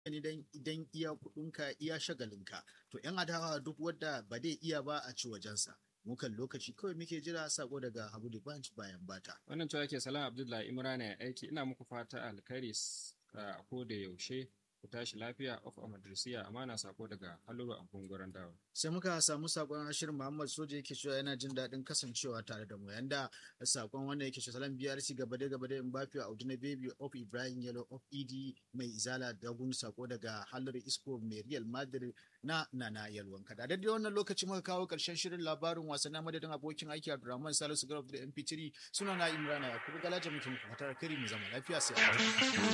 idan idan iya kuɗinka iya shagalinka to yan adawa duk wadda ba dai iya ba a ci wajensa mukan lokaci kawai muke jira sako daga Habu Banch bayan bata. Wannan cewa ke Salam Abdullahi Imrana ya aiki ina muku fata alkhairi a ko da yaushe ku tashi lafiya of amadrisiya amana sako daga haluru a gunguren dawa. Sai muka samu sakon Ashir Muhammad Soja yake cewa yana jin daɗin kasancewa tare da mu yanda sakon wanda yake cewa salam biyar si gaba da gaba da Mbappe Audu na Baby of Ibrahim Yellow of ED mai izala da gun sako daga haluru Isco mai Real Madrid na Nana Yalwan kada. Da wannan lokaci muka kawo ƙarshen shirin labarin wasanni madadin abokin aiki Abdulrahman Salisu Garba da MP3 suna na Imrana Yakubu Galaja muke muku fatar kiri mu zama lafiya sai